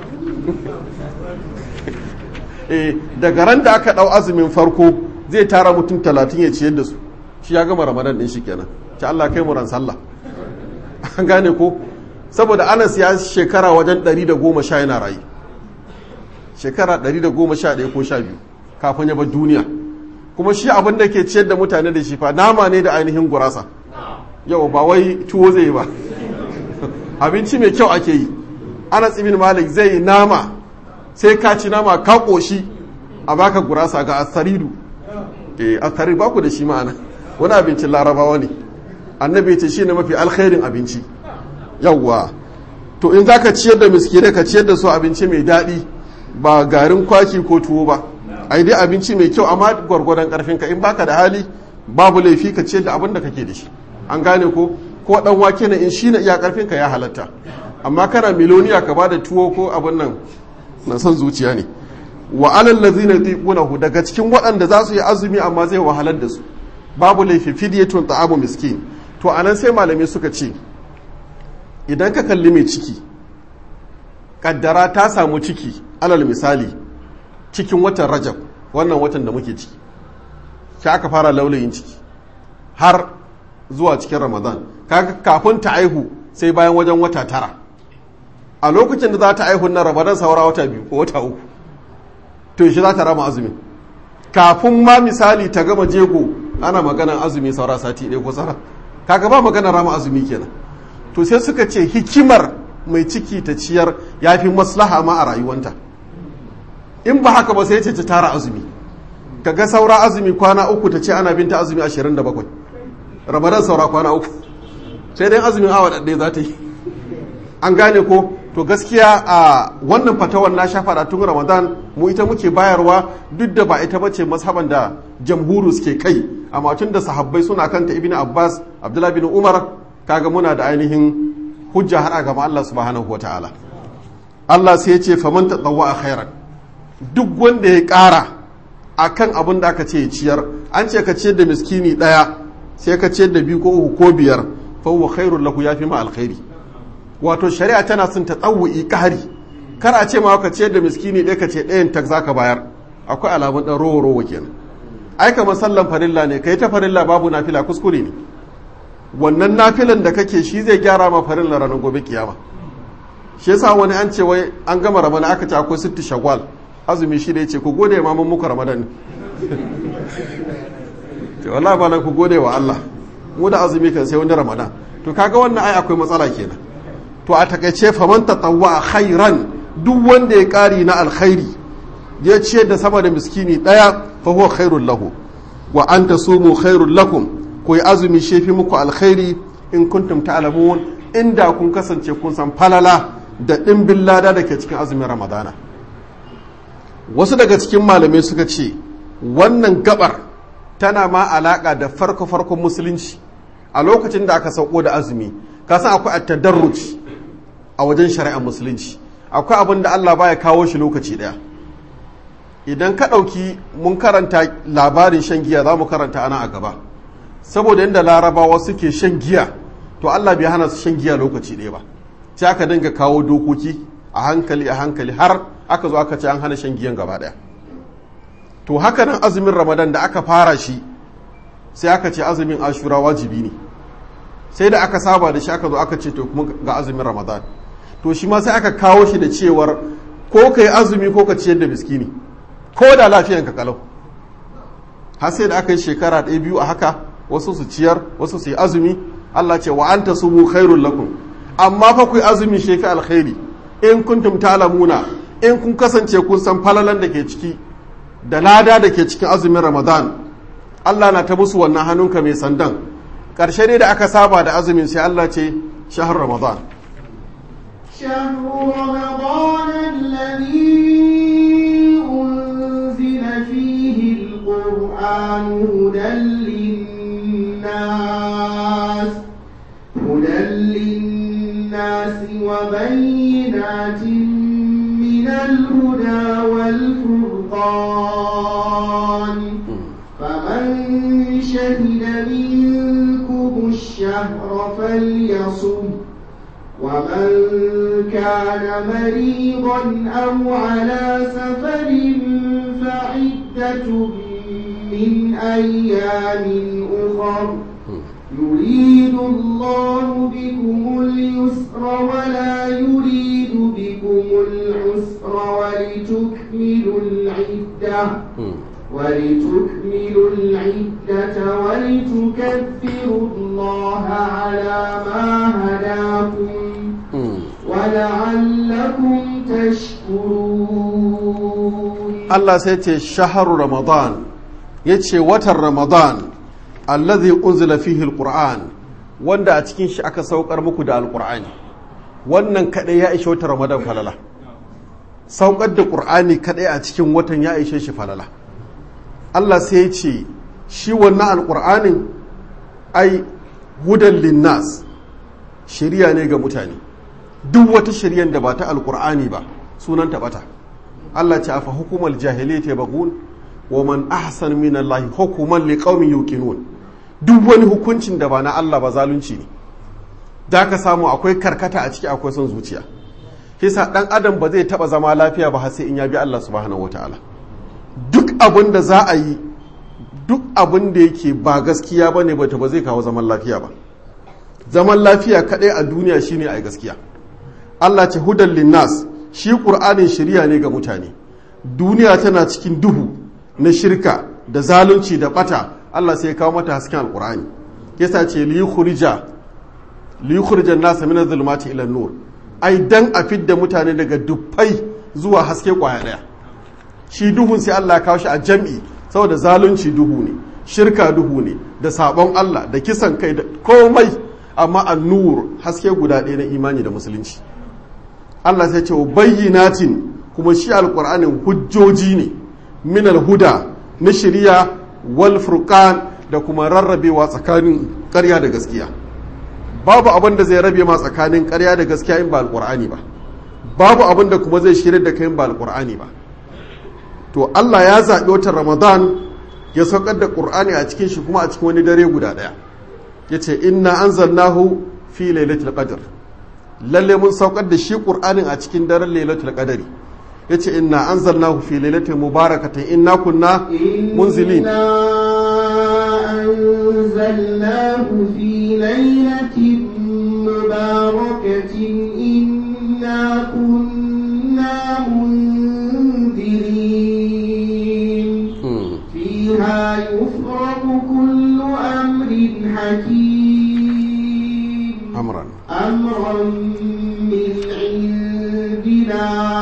daga ran da aka ɗau azumin farko zai tara mutum talatin ya ciyar da su shi ya gama ramadan ɗin shi kenan ci Allah kai mu ran sallah an gane ko saboda anas ya shekara wajen 110 yana rayu shekara 111 ko 12 kafin ya bar duniya kuma shi abin da ke ciyar da mutane da shi fa nama ne da ainihin gurasa yau ba wai tuwo zai yi ba abinci mai kyau ake yi anas ibn malik zai yi nama sai ka ci nama ka koshi a baka gurasa ga asaridu eh asari ba ku da shi ma'ana wani abincin larabawa ne annabi ce shine mafi alkhairin abinci yawwa to in zaka ciyar da miskinai ka ciyar da su abinci mai daɗi ba garin kwaki ko tuwo ba ai dai abinci mai kyau amma gwargwadon karfin ka in baka da hali babu laifi ka ciyar da abin da kake da shi an gane ko ko dan wake ne in shine iya karfin ka ya halatta amma kana miloniya ka bada tuwo ko abin nan na son zuciya ne wa alal ladzina yutiqunahu daga cikin waɗanda za su yi azumi amma zai wahalar da su babu laifi fidyatun ta'amu miskin to anan sai malamai suka ce idan ka kalli mai ciki kaddara ta samu ciki alal misali cikin watan rajab wannan watan da muke ciki shi aka fara laulayin ciki har zuwa cikin ramadan kaga kafin ta aihu sai bayan wajen wata tara a lokacin da za ta aihu na ramadan saura wata biyu ko wata uku to shi za ta rama azumi kafin ma misali ta gama jego ana maganan azumi saura sati ɗaya ko tsara kaga ba magana rama azumi kenan to sai suka ce hikimar mai ciki ta ciyar ya fi maslaha ma a rayuwanta in ba haka ba sai ce ta tara azumi kaga saura azumi kwana uku ta ce ana binta azumi 27 ramadan saura kwana uku sai dai azumin awa ɗaɗɗaya za ta yi an gane ko to gaskiya a wannan fatawar na sha fara tun ramadan mu ita muke bayarwa duk da ba ita bace mazhaban da jamhuru suke kai amma tun da sahabbai suna kanta ibnu abbas abdullahi bin umar kaga muna da ainihin hujja har a gaba Allah subhanahu wataala Allah sai ya ce faman tatawwa khairan duk wanda ya ƙara akan abin da aka ce ciyar an ce ka ciyar da miskini ɗaya sai ka ciyar da biyu ko uku ko biyar fa huwa khairul lahu yafi ma alkhairi wato shari'a tana son ta tsawu'i ƙari kar a ce ma ka ciyar da miskini ɗaya ka ce ɗayan tak zaka bayar akwai alamun ɗan rowo rowo kenan ai kamar sallan farilla ne kai ta farilla babu nafila kuskure ne wannan nafilan da kake shi zai gyara ma farilla ranar gobe kiyama shi yasa wani an ce wai an gama ramadan aka ce akwai sitti shawwal azumi shi da yace ku gode ma mun muku ramadan to wallahi ba ku gode wa Allah mu da azumi kan sai wani ramadan to kaga wannan ai akwai matsala kenan to a takaice faman tatawwa khairan duk wanda ya kari na alkhairi ya ciyar da sama da miskini daya fa huwa khairul lahu wa an tasumu khairul lakum ku yi azumi shefi muku alkhairi in kuntum ta'lamun inda kun kasance kun san falala da dimbin lada da ke cikin azumin ramadana wasu daga cikin malamai suka ce wannan gabar tana ma alaka da farko farkon musulunci a lokacin da aka sauko da azumi ka san akwai at-tadarruj a wajen shari'ar musulunci akwai abin da Allah baya kawo shi lokaci daya idan ka ɗauki mun karanta labarin shan giya za mu karanta ana a gaba saboda yadda larabawa suke shan giya to Allah bai hana su shan giya lokaci ɗaya ba sai aka dinga kawo dokoki a hankali a hankali har aka zo aka ce an hana shan giyan gaba ɗaya to haka nan azumin ramadan da aka fara shi sai aka ce azumin ashura wajibi ne sai da aka saba da shi aka zo aka ce to kuma ga azumin ramadan to shi ma sai aka kawo shi da cewar ko ka yi azumi ko ka ciyar da miskini ko da lafiyanka kalau har sai da aka yi shekara ɗaya biyu a haka wasu su ciyar wasu su yi azumi Allah ce wa anta sumu khairul lakum amma fa ku yi azumi shefi alkhairi in kuntum ta'lamuna in kun kasance kun san falalan da ke ciki da lada da ke cikin azumin Ramadan Allah na ta musu wannan hannunka mai sandan ƙarshe dai da aka saba da azumin sai Allah ce shahar Ramadan شهر رمضان الذي هدى للناس هدى للناس وبينات من الهدى والفرقان فمن شهد منكم الشهر فليصم ومن كان مريضا أو على سفر فعدة من أيام أخر يريد الله بكم اليسر ولا يريد بكم العسر ولتكملوا العدة ولتكملوا العدة ولتكبروا الله على ما هداكم ولعلكم تشكرون Allah sai ce shaharu Ramadan ya ce watan Ramadan allazi unzila fihi alquran wanda a cikin shi aka saukar muku da alqur'ani wannan kadai ya ishe watan Ramadan falala saukar da qur'ani kadai a cikin watan ya ishe shi falala Allah sai ya ce shi wannan alqur'anin ai hudan linnas shari'a ne ga mutane duk wata shari'ar da ba ta alqur'ani ba sunan ta bata Allah ce afa hukumar jahiliyyah bagun wa man ahsan min Allah hukuman liqaumin yuqinun duk wani hukuncin da ba na Allah ba zalunci ne da ka samu akwai karkata a ciki akwai son zuciya kisa dan adam ba zai taba zama lafiya ba har sai in ya bi Allah subhanahu wataala duk abin da za a yi duk abin da yake ba gaskiya bane ba ba zai kawo zaman lafiya ba zaman lafiya kadai a duniya shine ai gaskiya Allah ce hudan linnas shi ƙur'anin shirya ne ga mutane duniya tana cikin duhu na shirka da zalunci da bata Allah sai ya kawo mata hasken alƙur'ani yasa ce li khurija li khurija nasa min zulmati ila nur ai dan a fidda mutane daga dufai zuwa haske kwaya daya shi duhun sai Allah ya kawo shi a jam'i saboda zalunci duhu ne shirka duhu ne da sabon Allah da kisan kai da komai amma an-nur haske guda ɗaya na imani da musulunci Allah sai ce bayyinatin kuma shi alƙur'anin hujjoji ne min huda na shari'a wal furqan da kuma rarrabewa tsakanin ƙarya da gaskiya babu abin da zai rabe ma tsakanin ƙarya da gaskiya in ba alƙur'ani ba babu abin da kuma zai shirya da kai in ba alƙur'ani ba to Allah ya zaɓi watan Ramadan ya saukar da ƙur'ani a cikin shi kuma a cikin wani dare guda ɗaya yace inna anzalnahu fi lailatul qadr lalle mun saukar da shi ƙur'anin a cikin daren lailatul qadari yace inna anzalnahu fi lailatin mubarakatin inna kunna munzilin أنزلناه في ليلة مباركة إنا كنا منذرين فيها يفرق كل أمر حكيم amran أمرا من عندنا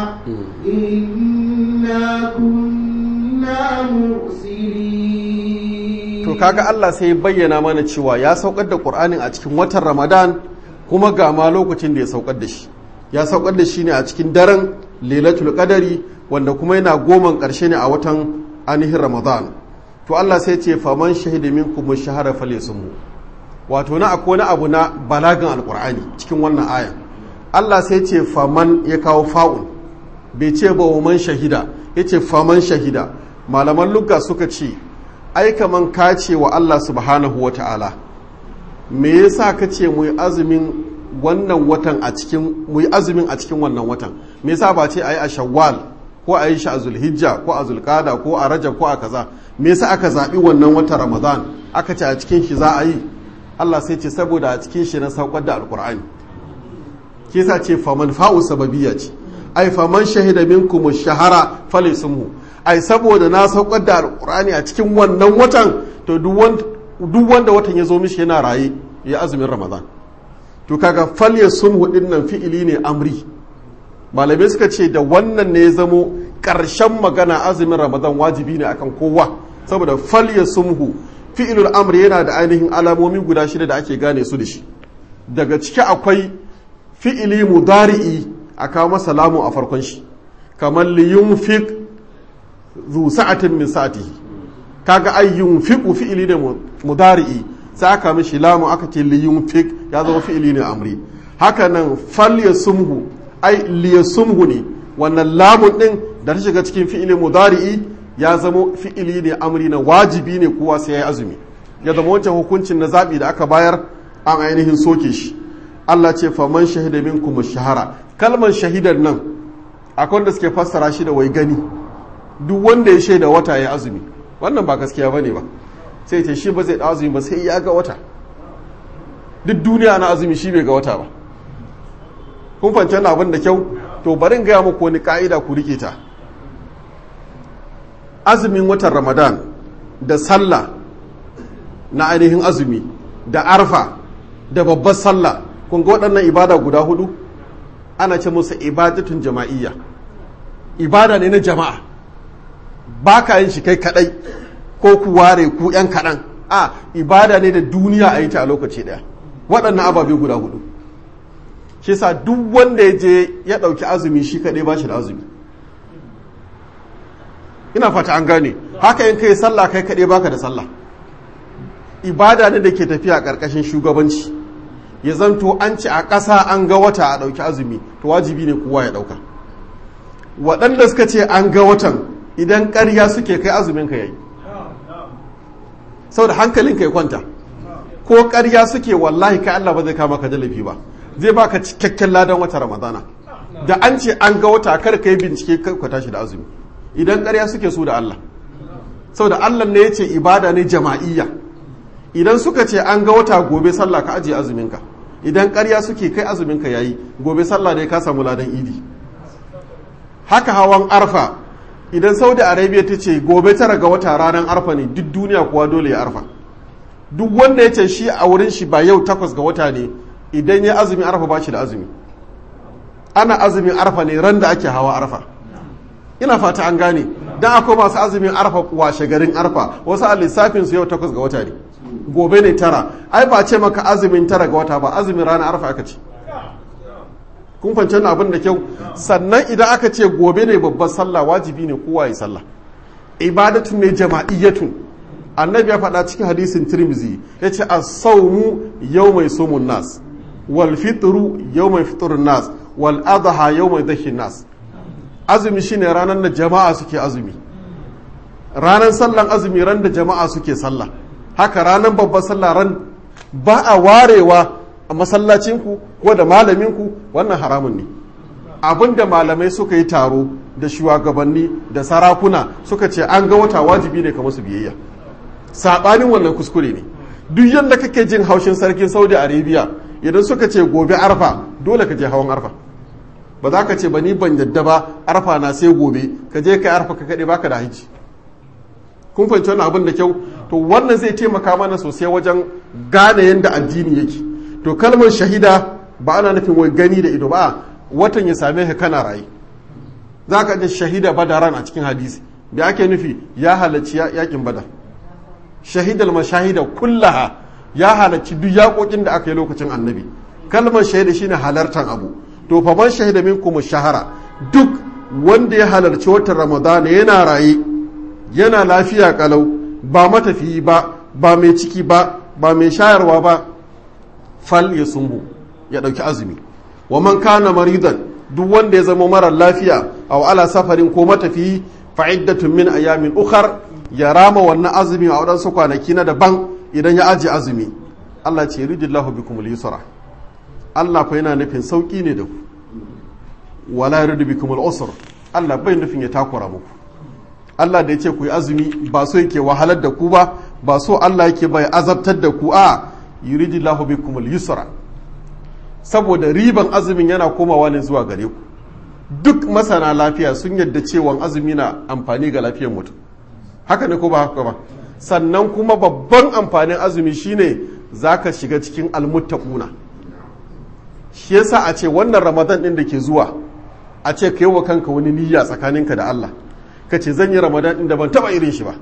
إنا كنا مرسلين to kaga Allah sai ya bayyana mana cewa ya saukar da Qur'anin a cikin watan Ramadan kuma ga ma lokacin da ya saukar da shi ya saukar da shi ne a cikin daren Lailatul Qadari wanda kuma yana goman ƙarshe ne a watan ainihin Ramadan to Allah sai ya ce faman shahida minkum shahara falyasumhu wato na akwai wani abu na balagan alkur'ani cikin wannan aya Allah sai ce faman ya kawo fa'un bai ce ba wa man shahida ya ce faman shahida malaman lugga suka ce ai kaman ka ce wa Allah subhanahu wa ta'ala me yasa ka ce mu yi azumin wannan watan a cikin mu yi azumin a cikin wannan watan me yasa ba ce ayi a shawwal ko a yi shi a zulhijja ko a zulqada ko a rajab ko a kaza me yasa aka zaɓi wannan watan ramadan aka ce a cikin shi za a yi Allah sai ce saboda a cikin shi na saukar da alkur'ani ke sa ce faman fa'u sababiyya ce ai faman shahida minkum shahara falaysumu ai saboda na saukar da alkur'ani a cikin wannan watan to duk wanda watan ya zo mishi yana raye ya azumin ramadan to kaga falyasumhu din nan fi'ili ne amri malamai suka ce da wannan ne ya zamo ƙarshen magana azumin ramadan wajibi ne akan kowa saboda falyasumhu fi'ilul amri yana da ainihin alamomi guda shida da ake gane su da shi daga ciki akwai fi'ili mudari'i a kawo masa lamu a farkon shi kamar li yunfiq zu sa'atin min sa'atihi kaga ai yunfiqu fi'ili ne mudari'i sai aka mishi lamu aka ce li yunfiq ya zama fi'ili ne amri haka nan fal yasumhu ai li yasumhu ne wannan lamun din da ta shiga cikin fi'ili mudari'i ya zama fi'ili ne amri na wajibi ne kowa sai ya yi azumi ya zama wancan hukuncin na zabi da aka bayar an ainihin soke shi Allah ce faman shahida minkum shahara kalmar shahidar nan akwai wanda suke fassara shi da wai gani duk wanda ya shaida wata ya azumi wannan ba gaskiya bane ba sai ce shi ba zai da azumi ba sai ya ga wata duk duniya na azumi shi bai ga wata ba kun fahimci abin da kyau to bari in gaya muku wani ka'ida ku rike ta azumin watan ramadan da sallah na ainihin azumi da arfa da babbar sallah kun ga waɗannan ibada guda hudu ana ce musu ibadatun jama'iyya ibada ne na jama'a ba ka yin shi kai kadai ko ku ware ku yan kaɗan a ibada ne da duniya a yi ta a lokaci ɗaya waɗannan ababe guda hudu shi sa duk wanda ya je ya ɗauki azumi shi kaɗai ba shi da azumi ina fata an gane haka in kai sallah kai kaɗai baka da sallah ibada ne da ke tafiya ƙarƙashin shugabanci ya zanto an ci a ƙasa an ga wata a ɗauki azumi to wajibi ne kowa ya ɗauka waɗanda suka ce an ga watan idan ƙarya suke kai azumin ka yayi saboda hankalin ka ya kwanta ko ƙarya suke wallahi kai Allah ba zai kama ka jalabi ba zai baka cikakken ladan wata ramadana da an ce an ga wata kar ka yi bincike ka tashi da azumi idan ƙarya suke su da Allah saboda Allah ne ya ce ibada ne jama'iyya idan suka ce an ga wata gobe sallah ka ajiye azuminka idan ƙarya suke kai azuminka yayi gobe sallah ne ka samu ladan idi haka hawan arfa idan saudi arabia ta ce gobe tara ga wata ranar arfa ne duk duniya kuwa dole ya arfa duk wanda ya ce shi a wurin shi ba yau takwas ga wata ne idan ya azumi arfa ba shi da azumi ana azumin arfa ne ran da ake hawa arfa ina fata an gane dan akwai masu azumin arfa washe garin arfa wasu a lissafin su yau takwas ga wata ne gobe ne tara ai ba ce maka azumin tara ga wata ba azumin ranar arfa aka ce kun fahimci abin da kyau sannan idan aka ce gobe ne babbar sallah wajibi ne kowa ya sallah ibadatun ne jama'iyyatun annabi ya faɗa cikin hadisin tirmizi ya ce as-sawmu yawmai sumun nas wal fitru yawmai fitrun nas wal adha yawmai dhahin nas azumi shine ranar da jama'a suke azumi ranar sallan azumi ran da jama'a suke sallah haka ranar babbar sallah ran ba a warewa a masallacinku ko da malaminku wannan haramun ne abinda malamai suka yi taro da shugabanni da sarakuna suka ce an ga wata wajibi ne kamar su biyayya saɓanin wannan kuskure ne duk yadda kake jin haushin sarkin saudi arabia idan suka ce gobe arfa dole ka je hawan arfa ba za ka ce ba ni ban yadda ba arfa na sai gobe ka je ka arfa ka kaɗe baka da haji kun fahimci wannan abin da kyau to wannan zai taimaka mana sosai wajen gane yadda addini yake to kalmar shahida ba ana nufin wai gani da ido ba watan ya same ka kana rayu za ka ji shahida badaran a cikin hadisi da ake nufi ya halarci yakin badar shahidal mashahida kullaha ya halarci duk yakokin da aka yi lokacin annabi kalmar shahida shine halartar abu to fa man shahida minkum shahara duk wanda ya halarci watan ramadana yana raye yana lafiya kalau ba matafiyi ba ba mai ciki ba ba mai shayarwa ba fal ya sumbu ya ɗauki azumi wa man kana maridan duk wanda ya zama marar lafiya aw ala safarin ko matafiyi fa iddatun min ayamin ukhar ya rama wannan azumi a wadansu kwanaki na daban idan ya aje azumi Allah ce yuridillahu bikum al-yusra Allah fa yana nufin sauki ne da ku wala yuridu bikum al-usr Allah bai nufin ya takura muku Allah da ya ce ku yi azumi ba so yake wahalar da ku ba ba so Allah yake bai azabtar da ku a yuridillahu bikum al-yusra saboda riban azumin yana komawa ne zuwa gare ku duk masana lafiya sun yadda cewa azumi na amfani ga lafiyar mutum haka ne ko ba haka ba sannan kuma babban amfanin azumi shine zaka shiga cikin almuttaquna shi yasa a ce wannan ramadan din da ke zuwa a ce ka yi wa kanka wani niyya tsakaninka da Allah ka ce zan yi ramadan din da ban taba irin shi ba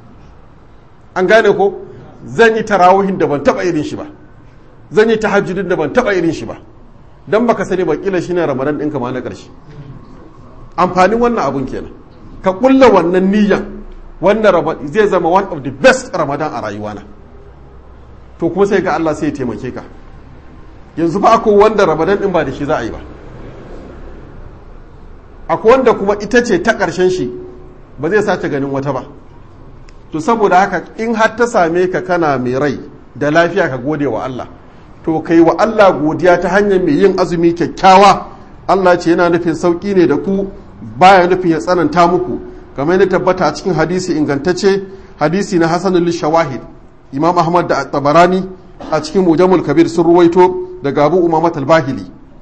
an gane ko zan yi tarawihin da ban taba irin shi ba zan yi tahajjudin da ban taba irin shi ba dan baka sani ba kila shine ramadan din ka ma na karshe amfanin wannan abun kenan ka kulla wannan niyyan wannan zai zama one of the best ramadan a rayuwana to kuma sai ga Allah sai ya taimake ka yanzu ba akwai wanda ramadan din ba da shi za a yi ba akwai wanda kuma ita ce ta ƙarshen shi ba zai sace ganin wata ba to saboda haka in har ta same ka kana mai rai da lafiya ka gode wa Allah to kai wa Allah godiya ta hanyar mai yin azumi kyakkyawa Allah ce yana nufin sauki ne da ku baya nufin ya tsananta muku kamar yadda tabbata a cikin hadisi ingantacce hadisi na hasanul shawahid imam ahmad da tabarani a cikin mujamul kabir sun ruwaito daga abu umamat al-bahili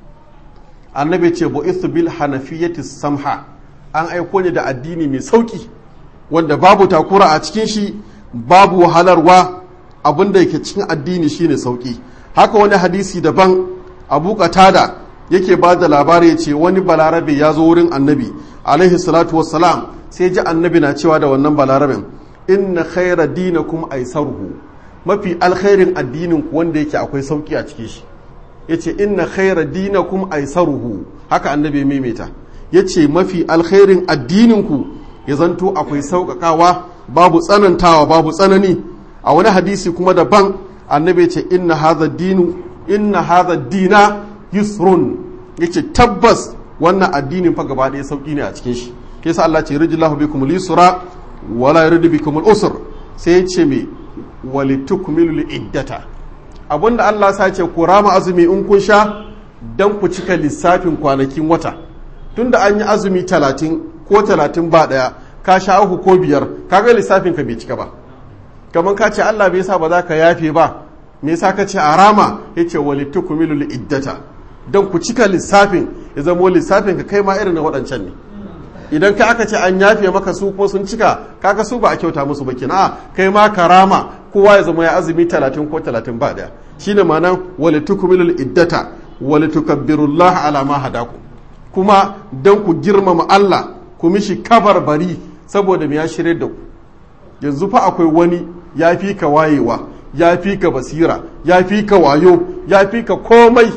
annabi ce bu'ithu bil hanafiyyati samha an aiko ne da addini mai sauki wanda babu takura a cikin shi babu wahalarwa abinda yake cikin addini shine sauki haka wani hadisi daban abu qatada yake ba da labari ce wani balarabe ya zo wurin annabi alaihi salatu wassalam sai ji annabi na cewa da wannan balarabin inna khaira dinakum aisaruhu mafi alkhairin addinin ku wanda yake akwai sauki a cikin shi yace inna khaira dinakum aisaruhu haka annabi maimaita yace mafi alkhairin addinin ku ya zanto akwai sauƙaƙawa babu tsanantawa babu tsanani a wani hadisi kuma daban annabi yace inna hadha dinu inna hadha dina yusrun yace tabbas wannan addinin fa gaba ɗaya sauki ne a cikin shi ke sa Allah ce rijillahu bikum lisra wala yuridu bikum al-usr sai ya ce me walitukmilu iddata abinda Allah sa ce ku rama azumi in kun sha dan ku cika lissafin kwanakin wata tunda an yi azumi talatin ko talatin ba daya ka sha uku ko biyar kaga lissafin ka bai cika ba kamar ka ce Allah bai sa ba za ka yafe ba me yasa ka ce a rama yace walitukmilu iddata dan ku cika lissafin ya zamo lissafin ka kai ma irin na waɗancan ne idan ka aka ce an yafe maka su ko sun cika kaga su ba a kyauta musu ba kina kai ma karama kowa ya zama ya azumi 30 ko 30 ba daya shine ma'anan wali tukmilul iddata wali tukabbirullah ala ma hadaku kuma dan ku girmama Allah ku mishi kabar bari saboda ya shirye da ku yanzu fa akwai wani ya fi ka wayewa ya fi ka basira ya fi ka wayo ya fi ka komai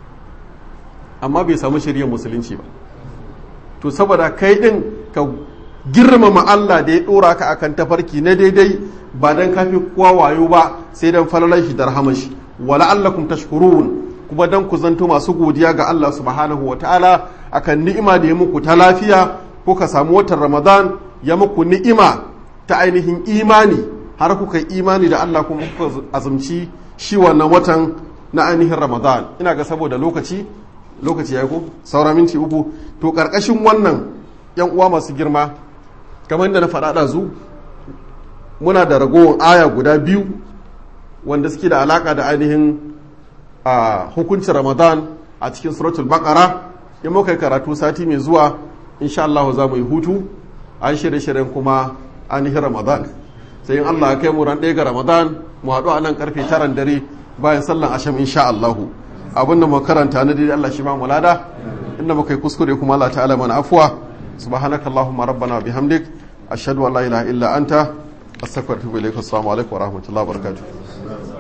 amma bai samu shirya musulunci ba to saboda kai din ka girmama Allah da ya dora ka akan tafarki na daidai ba dan kafi kowa wayo ba sai dan falalar shi da rahamar shi wala allakum tashkurun kuma dan ku zanto masu godiya ga Allah subhanahu wataala akan ni'ima da ya muku ta lafiya kuka samu watan Ramadan ya muku ni'ima ta ainihin imani har kuka yi imani da Allah kuma kuka azumci shi wannan watan na ainihin Ramadan ina ga saboda lokaci lokaci ya ko saura minti uku to karkashin wannan yan uwa masu girma kamar da na faɗa ɗazu muna da ragowar aya guda biyu wanda suke da alaka da ainihin a hukuncin ramadan a cikin suratul baqara in muka yi karatu sati mai zuwa insha Allah za mu yi hutu an shirye-shiryen kuma ainihin ramadan sai in Allah ya kai mu ran ɗaya ga ramadan mu haɗu a nan karfe taran dare bayan sallan asham insha Allahu abin da karanta na daidai Allah shi ba mu lada inda muka yi kuskure kuma Allah ta'ala mana afuwa subhanaka allahumma rabbana bihamdik ashhadu an la ilaha illa anta astaghfiruka wa atubu ilaik assalamu alaikum wa rahmatullahi wa barakatuh